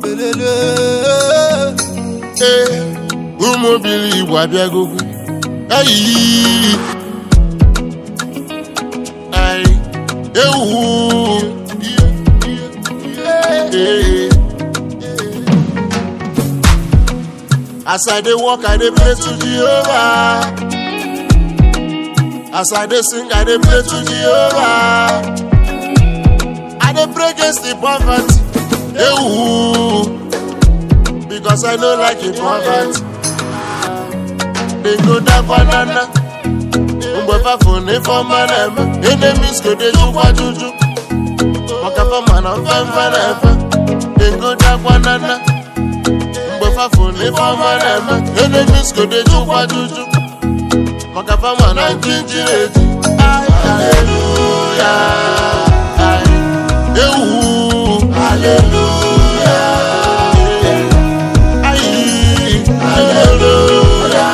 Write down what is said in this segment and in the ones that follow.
lelele. ee ụmụ obili igbo abịagokwe ayi ayi ewu ee as i dey work i dey pray to jehovah as i dey sing i dey pray to jehovah i dey pray against the poverty ewu. because I no like it poverty. They go down banana. Mgbe fun ní fọ́nmá náà mẹ́, enemies go dey jukwa juju. Mọ̀ká fọ́nmá náà fẹ́ fẹ́ náà fẹ́. They go down banana. Mgbe fun ní fọ́nmá náà mẹ́, enemies go dey jukwa juju. Mọ̀ká fọ́nmá náà jíjí èjì. Hallelujah. Ewu. Hallelujah. Ayi. Hallelujah.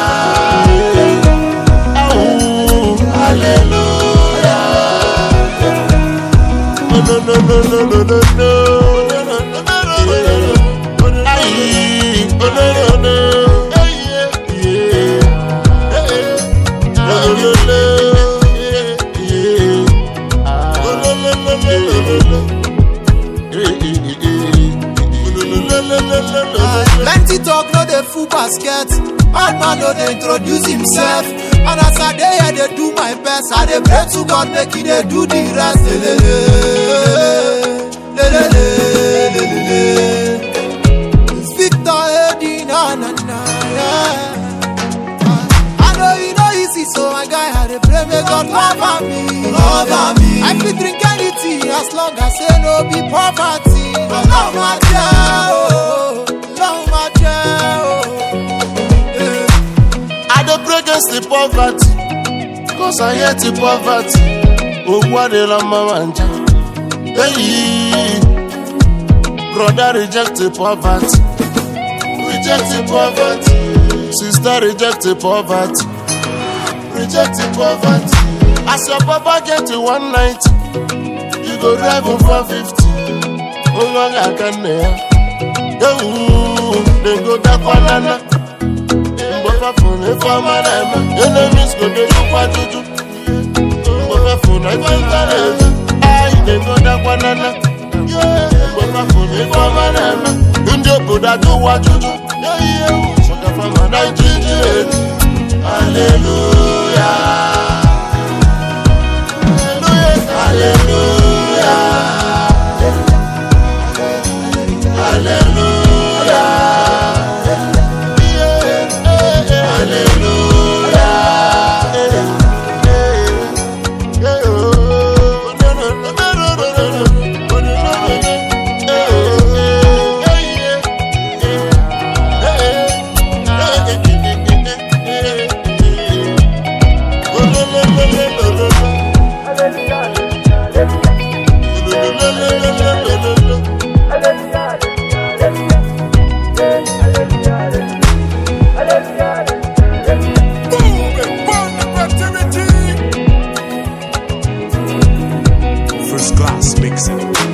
Awu. Hallelujah. Oh, no, no, no, no, no, no, no. Ayi. Oh, no, no, no. Yeah. No, no, no. Yeah. Oh, no, no, no, no, no, no. Eh, eh, eh, eh. No, no, no, no, no, no. Plenty talk no dey full basket. Bad man no dey introduce himself. And as I dey here dey do my best, I dey pray to God make he dey do the rest. Lelele, lelele, lelele. It's Victor Eddie, na na na. Yeah. I know you know easy, so my guy I dey pray make God cover me. Cover me. I fit drink anything as long as say no be poverty. Love my jail, love my jail. Yeah. I dey pray against the poverty, cause I hate the poverty. Ogbu adịla mma nja. Hey, brother reject the poverty, reject the poverty. Sister reject the poverty, reject the poverty. As your papa get to one night, you go drive him for fifty. Nwa ga-aka nne ya. Ewu, dem go dakwa nana. Mgbe fafụ na ife ọma na-eme enemies go dey jukwa juju Mgbe fafụ na ife nta na-eme anyị na-egodakwa nana Mgbe fafụ na ife ọma na-eme ndị obodo ajụwa juju Maka fama na ijiji elu Hallelujah Hallelujah Hallelujah First class mixing.